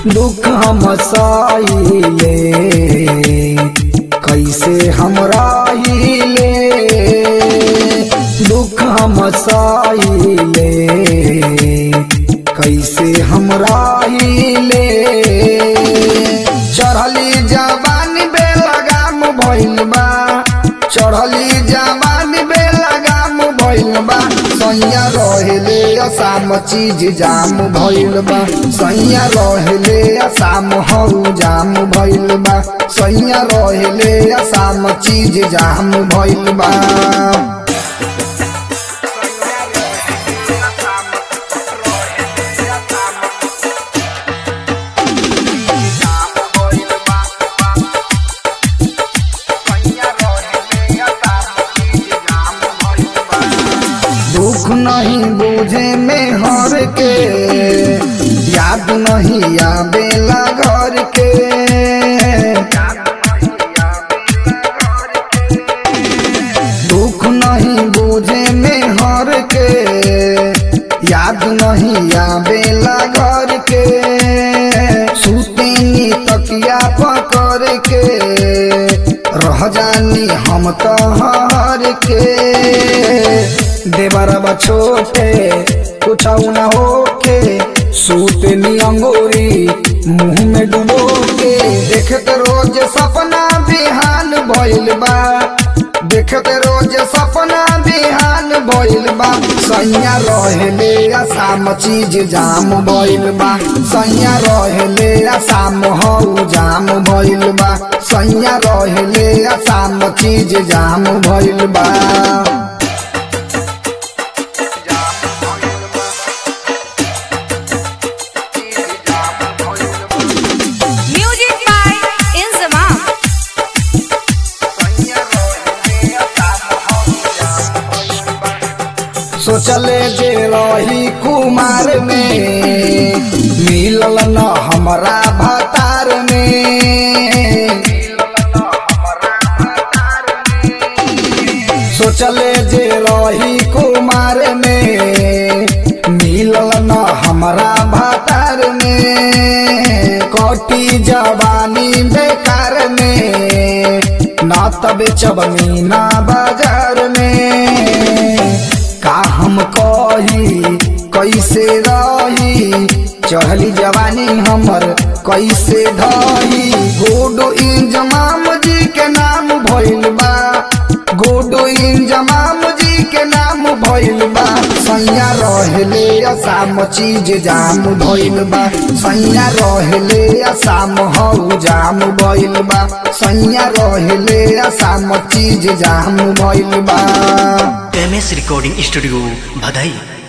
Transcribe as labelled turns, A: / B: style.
A: दुख हम सहिले कैसे हम रहिले दुख हम सहिले कैसे हम रहिले चढ़ली जवानी बेलगाम भइल बा चढ़ली जवानी बेलगाम भइल बा सैया रहेले असाम चीज जाम भइल बा सैया रहेले असाम हौ जाम भइल बा सैया रहेले असाम चीज जाम भइल बा दुख नहीं बुझे में हर के याद नहीं आवेला घर के दुख नहीं बुझे में हर के याद नहीं आवेला घर के सुतेनी तकिया पकड़ के रह जानी हम तो हर के देवरबा छोटे कुछ न होके सूतनी अंगूरी मुंह में डुबो के देखत रोज सपना बिहान भइल बा देखत रोज सपना बिहान भइल बा सैया रहेले आसाम चीज जाम भइल बा सैया रहेले आसाम हौ जाम भइल बा सैया रहेले आसाम चीज जाम भइल बा
B: Music by Inzamam.
A: सोचले जे रही कुमार में मिलल न हमरा भतार में सोचले जे रही कुमार में मिलल न हमरा भतार में कटी जवानी बेकार में ना तबे चबनी ना बाजार में का हम कही कैसे रही चढ़ली जवानी हमर कैसे ढही गोडो इंजमाम जी के नाम भइल बा गोडो इंजमाम जी के नाम भइल बा सैया रहेले असाम चीज जाम भइल बा सैया रहेले असाम हौ जाम भइल बा सैया रहेले असाम चीज जाम भइल बा
C: एम एस रिकॉर्डिंग स्टूडियो भदई